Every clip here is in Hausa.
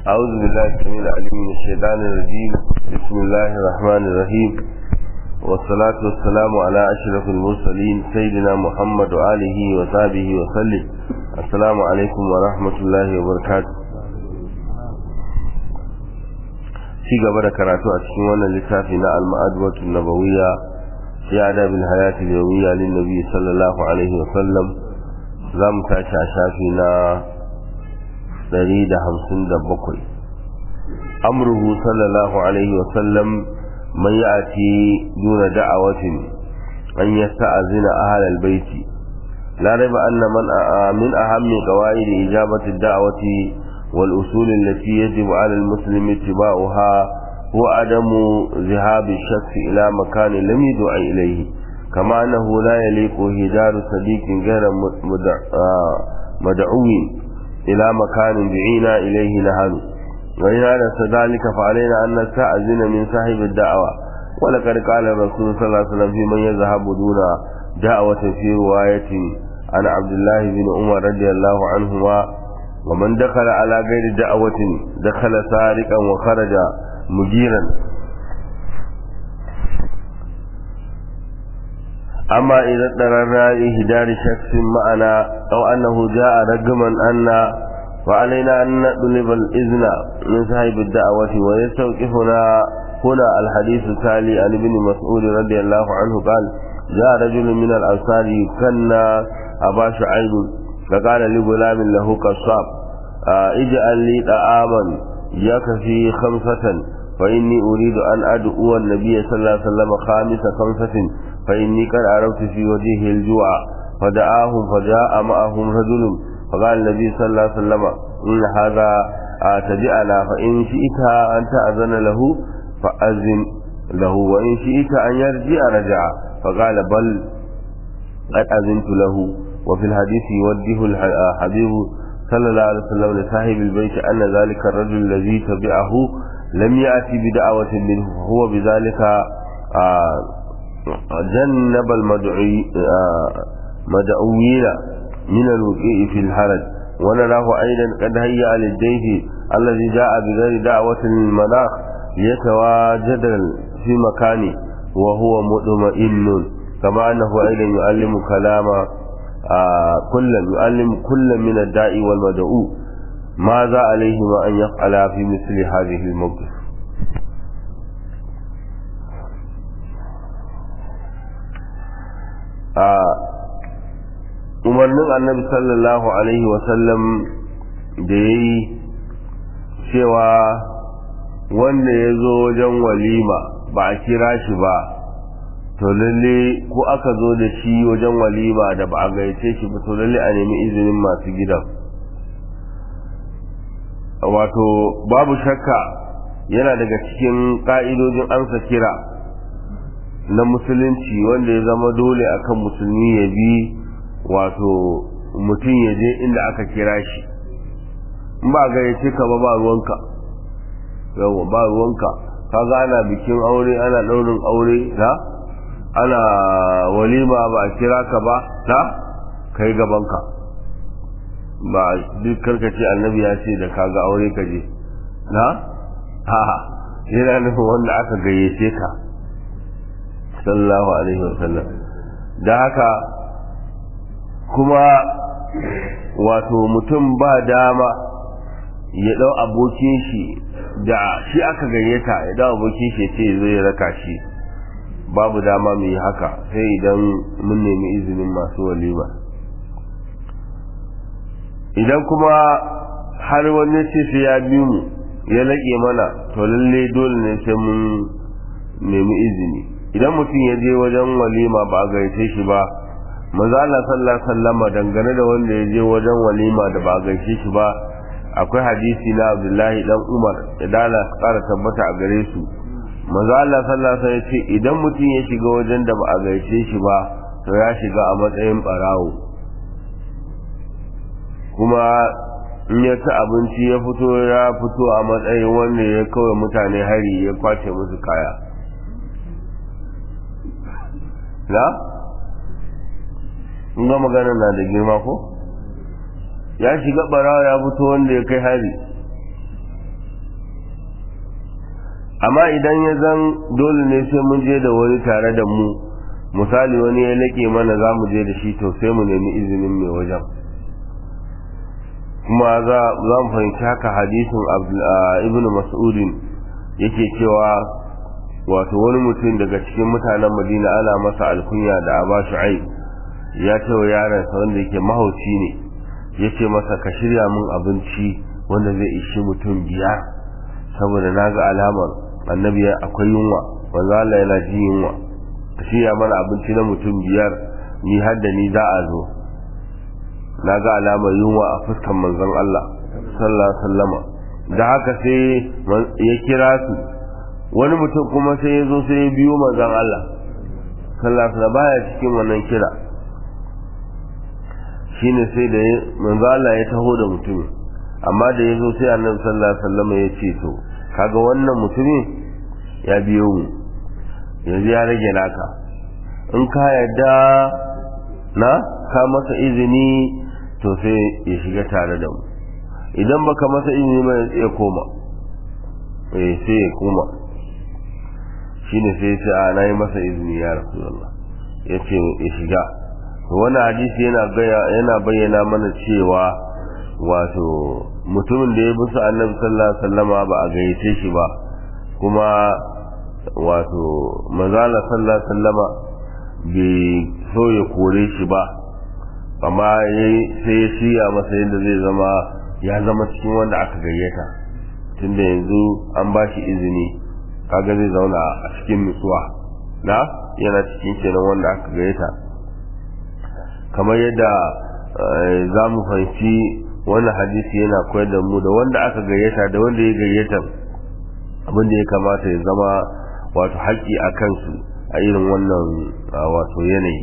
أعوذ بالله السميع العليم من الشيطان الرجيم بسم الله الرحمن الرحيم والصلاة والسلام على أشرف المرسلين سيدنا محمد وآله وصحبه وسلم السلام عليكم ورحمة الله وبركاته ci gaba da karatu a cikin wannan littafi na al-ma'adwatu nabawiyya fi adabil hayati al-yawmiyya lin nabi sallallahu alaihi wa sallam zamu tashi a shafi na 157 amruhu sallallahu alaihi wa sallam man ya'ti duna da'awatin an yasta'zina ahli al-bayt la rayba anna man min ahammi qawaid ijabati ad-da'wati والأصول التي يجب على المسلم اتباعها هو عدم ذهاب الشخص إلى مكان لم يدع إليه كما أنه لا يليق هدار صديق غير مدعو إلى مكان دعينا إليه نحن وإن أردت ذلك فعلينا أن نستأذن من صاحب الدعوة ولقد قال الرسول صلى الله عليه وسلم في من يذهب دون دعوة في رواية عن عبد الله بن عمر رضي الله عنهما ومن دخل على غير دعوة دخل سارقا وخرج مجيرا أما إذا اضطررنا إهدار شخص معنا أو أنه جاء رقما أن فعلينا أن نطلب الإذن من صاحب الدعوة ويستوقفنا هنا الحديث التالي عن ابن مسعود رضي الله عنه قال جاء رجل من الأنصار كنا أبا شعيب فقال لغلام له قصاب اجعل لي طعاما يكفي خمسة فإني أريد أن أدعو النبي صلى الله عليه وسلم خامس خمسة فإني قد عرفت في وجهه الجوع فدعاهم فجاء معهم رجل فقال النبي صلى الله عليه وسلم إن هذا تجعل فإن شئت أن تأذن له فأذن له وإن شئت أن يرجع رجع فقال بل قد أذنت له وفي الحديث يوجه الحبيب صلى الله عليه وسلم لصاحب البيت أن ذلك الرجل الذي تبعه لم يأتي بدعوة منه فهو بذلك جنب المدعوين من الوقوع في الحرج ونراه أيضا قد هيأ للجيش الذي جاء بغير دعوة للمناخ ليتواجد في مكانه وهو مطمئن كما أنه أيضا يعلم كلام آه كلا يعلم كل من الداعي والمدعو ماذا عليهما أن يفعلا في مثل هذه الموقف umarnin annabi sallallahu alaihi wasallam da ya yi cewa wanda ya zo wajen walima ba a kira shi ba to lalle ko aka zo da shi wajen walima da ba a gaice shi ba to lalle a nemi izinin masu gidan wato babu shakka yana daga cikin ka'idojin amsa kira na musulunci wanda ya zama dole akan musulmi ya bi wato mutum ya je inda aka kira shi in ba gayyace ka ba ba ruwanka yawa ba ruwanka kaga ana bikin aure ana daurin aure na ana walima ba a kira ka ba ta kai gabanka ba duk karkace annabi ya ce da kaga aure ka je na ha yana nufin wanda aka gayyace ka sallallahu alaihi wasallam da haka kuma wato mutum ba dama ya dau abokin shi da shi aka gayyata ya dau abokin shi ya ce zai raka shi babu dama mu yi haka sai idan mun nemi izinin masu walima idan kuma har wani ce sai ya bi mu ya laƙe mana to lalle dole ne sai mun nemi izini idan mutum ya je wajen walima ba a gaice shi ba manzo Allah sallallahu alaihi wasallama dangane da wanda ya je wajen walima da ba a gaice shi ba akwai hadisi na Abdullahi dan Umar da dala ƙara tabbata a gare su manzo Allah sallallahu alaihi wasallam ce idan mutum ya shiga wajen da ba a gaice shi ba to ya shiga a matsayin barawo kuma in ya ci abinci ya fito ya fito a matsayin wanda ya kawai mutane hari ya kwace musu kaya na? in ga magana na da girma ko? ya shiga barawa ya fito wanda ya kai hari amma idan ya zan dole ne sai mun je da wani tare da mu misali wani ya laƙe mana za mu je da shi to sai mu nemi izinin mai wajen kuma za mu fahimci haka hadisin ibn mas'udin yake cewa wato wani mutum daga cikin mutanen madina ana masa alkunya da aba shu'aib ya ce wa yaransa wanda yake mahauci ne ya ce masa ka shirya min abinci wanda zai ishi mutum biyar saboda na ga alamar annabi akwai yunwa wanda Allah yana ji yunwa ka shirya mana abinci na mutum biyar ni har da ni za a zo na ga alamar yunwa a fuskan manzon Allah sallallahu alaihi wasallama da haka sai ya kira su wani mutum kuma sai ya zo sai ya biyo manzon Allah sallallahu alaihi wasallam baya cikin wannan kira shine sai da manzo Allah ya taho da mutumin amma da ya zo sai annabi sallallahu alaihi wasallam ya ce to kaga wannan mutumin ya biyo mu yanzu ya rage naka in ka yarda na ka masa izini to sai ya shiga tare da mu idan baka masa izini ba ya koma eh sai ya koma shine sai ya ce a nayi masa izini ya rasulullah yace ya shiga wannan hadisi yana yana bayyana mana cewa wato mutumin da ya bi su annabi sallallahu alaihi wasallama ba a gayyace shi ba kuma wato manzala sallallahu alaihi wasallama bai so ya kore shi ba amma sai ya shirya masa yadda zai zama ya zama cikin wanda aka gayyata tunda yanzu an ba shi izini kaga zai zauna a cikin nutsuwa na yana cikin kenan wanda aka gayyata kamar yadda za mu fahimci wannan hadisi yana koyar da mu da wanda aka gayyata da wanda ya gayyata abin da ya kamata ya zama wato haƙƙi a kansu a irin wannan wato yanayi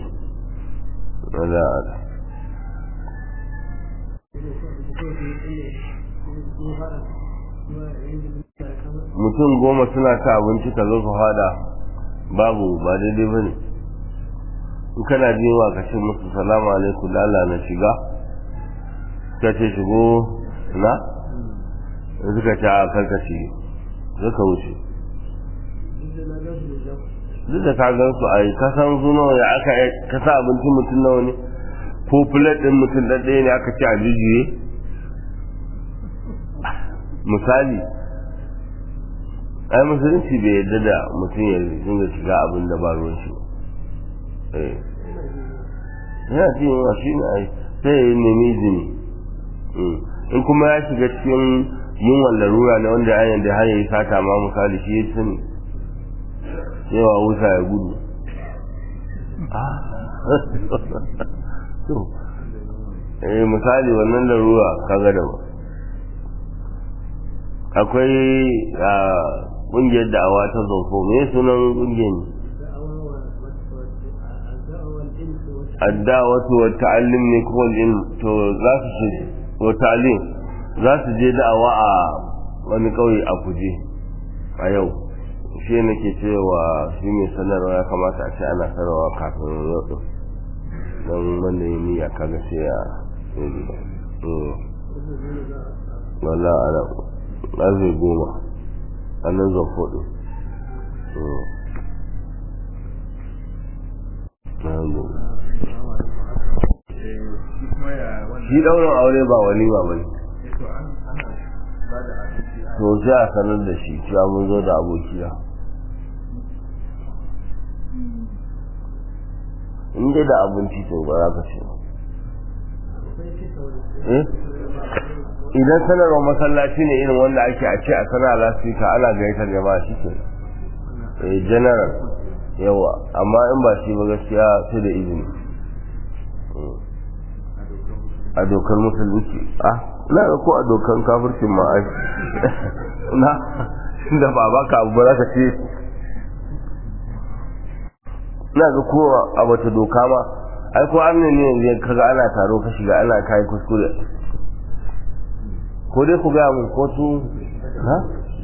mutum goma suna ta abinci ka zo ka fada babu ba daidai ba ne in kana jin wa ka ce musu salamu alaikum lala na shiga ka ce shigo na in suka ce a karkace suka wuce duk da ka gan su a yi ka san su nawa ya aka ka sa abincin mutum nawa ne ko plate din mutum ɗaɗɗaya ne aka ci a jijiye misali ai musulunci bai yarda da mutum ya dinga shiga abin da ba ruwan shi ba yana cin yawa shi ne ai sai ya nemi izini in kuma ya shiga cikin yunwan larura na wanda ya yanda har yi sata ma misali shi ya sani cewa wuta ya gudu eh misali wannan larura kaga da ba akwai ƙungiyar da'awa ta zonfo me sunan ƙungiyar ne addawatu wa ta'allim ne ko ilm to za su ce wa ta'allim za su je da'awa a wani kauye a kuje a yau shi nake cewa shi mai sanarwa ya kamata a ce ana sanarwa kafin yau din don wanda ya niyya kaga sai ya wala ana ƙarfe goma a nan zafo din shi daurin aure ba walima ba ne to sai a sanar da shi cewa mun zo da abokiya in dai da abinci to ba za ka ce idan sanarwa masallaci ne irin wanda ake a ce a sanar lasfika ana gaitar jama'a shi ke general yawa amma in ba shi ba gaskiya sai da izini a dokar musulunci ah na ga ko a dokar kafircin ma ai na da ba baka abu ba za ka ce na ga ko a wata doka ma ai ko amina ne yanzu kaga ana taro ka shiga ana kai kuskure ko dai ku gaya mun ko su ha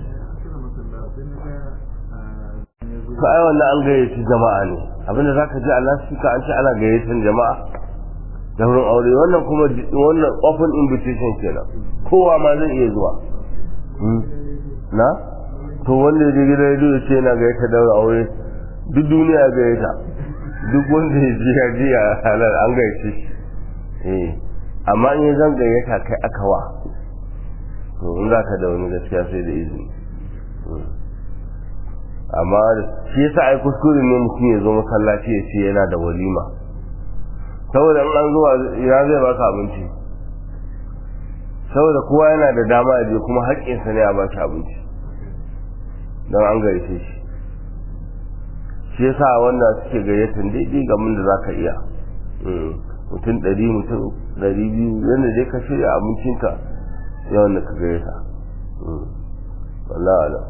to ai wannan an gayyaci jama'a ne abinda zaka ji Allah shi ka an ce ana gayyatan jama'a da wurin aure wannan kuma wannan open invitation kenan kowa ma zai iya zuwa na to wanda ya je gidan rediyo ya ce yana gayyata daura aure duk duniya ya gayyata duk wanda ya ji ya ji a halar an gayyace shi eh amma in ya zan gayyata kai aka wa to in za ka da wani gaskiya sai da izini amma shi yasa ai kuskure ne mutum ya zo masallaci ya ce yana da walima saboda in an zuwa ya zai baka abinci saboda kowa yana da dama ya je kuma haƙƙinsa ne a ba shi abinci don an gayyace shi shi yasa wanda suke gayyatan daidai ga mun da zaka iya mutum ɗari mutum ɗari biyu yadda dai ka shirya abincinka yawan da ka gayyata wallah alam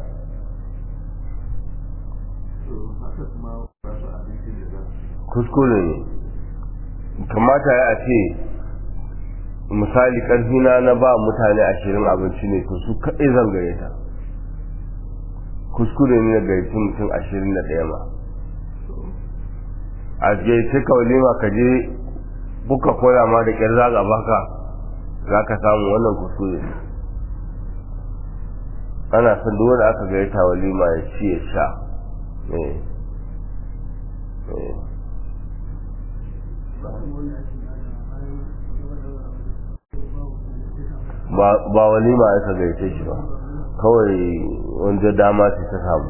kuskure ne kamata ya ce misali ƙarfina na ba mutane ashirin abinci ne to su kaɗai zan gayyata kuskure ne ga gayyaci mutum ashirin da ɗaya ma a gayyace ka walima ka je buka koya ma da ƙyar zaga baka za ka samu wannan kuskure ana son duk wanda aka gayyata walima ya ci ya sha ba walima aka gayyace shi ba kawai wanda dama ce ta samu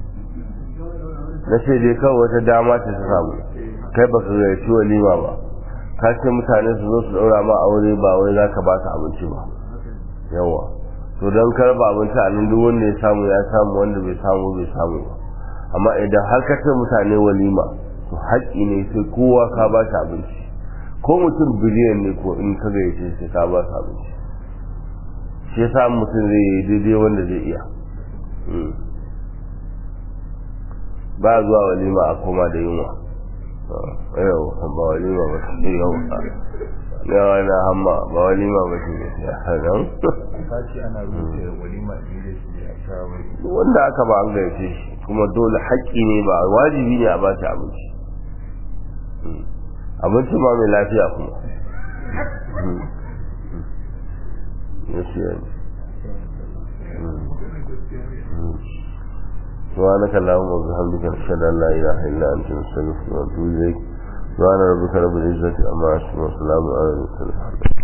na ce dai kawai wata dama ce ta samu kai ba ka gayyaci walima ba ka ce mutane su zo su daura ma aure ba wai za ka ba su abinci ba yawa to don karba abinci a nan duk wanda ya samu ya samu wanda bai samu bai samu ba amma idan har ka ce mutane walima to haƙƙi ne sai kowa ka ba shi abinci ko mutum biliyan ne ko in ka gayyace sai ka ba su abinci shi yasa mutum zai yi daidai wanda zai iya ba zuwa walima a koma da yunwa yau ba walima ba su yau yawa na hamma ba walima ba su ya hanan wanda aka ba an gaice shi kuma dole haƙƙi ne ba wajibi ne a ba shi abinci abinci ma mai lafiya kuma نسيان سبحانك اللهم وبحمدك نشهد ان لا اله الا انت نستغفرك ونتوب اليك سبحان ربك رب العزه عما يصفون وسلام على المرسلين